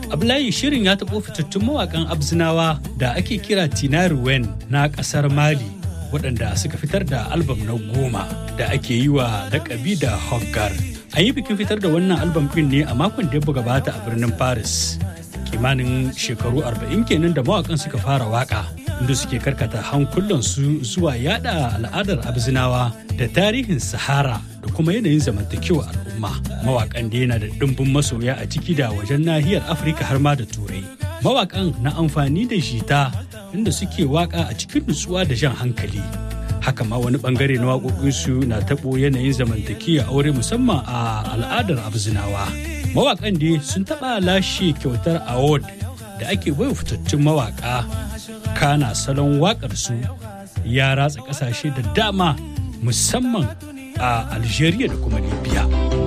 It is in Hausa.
Ablayi shirin ya taɓo fitattun mawaƙan Abzinawa da ake kira Tinari Wen na ƙasar Mali waɗanda suka fitar da albam na goma da ake yi wa lakabi da Hoggar. An yi bikin fitar da wannan albam ɗin ne a makon da ya gabata a birnin Paris. Kimanin shekaru arba'in kenan da mawaƙan suka fara waƙa inda suke karkata hankulansu zuwa yada al'adar Abzinawa da tarihin Sahara da kuma yanayin zamantakewa al'umma. Mawaƙan da yana da ɗimbin masoya a ciki da wajen nahiyar Afirka har ma da Turai. Mawaƙan na amfani da jita inda suke waƙa a cikin nutsuwa da jan hankali. Haka ma wani bangare na waƙoƙinsu na taɓo yanayin zamantakewa aure musamman a al'adar Abzinawa. Mawaƙan dai sun taɓa lashe kyautar award da ake baiwa fitattun mawaƙa kana salon waƙarsu ya ratsa ƙasashe da dama musamman a Algeria da kuma Libya.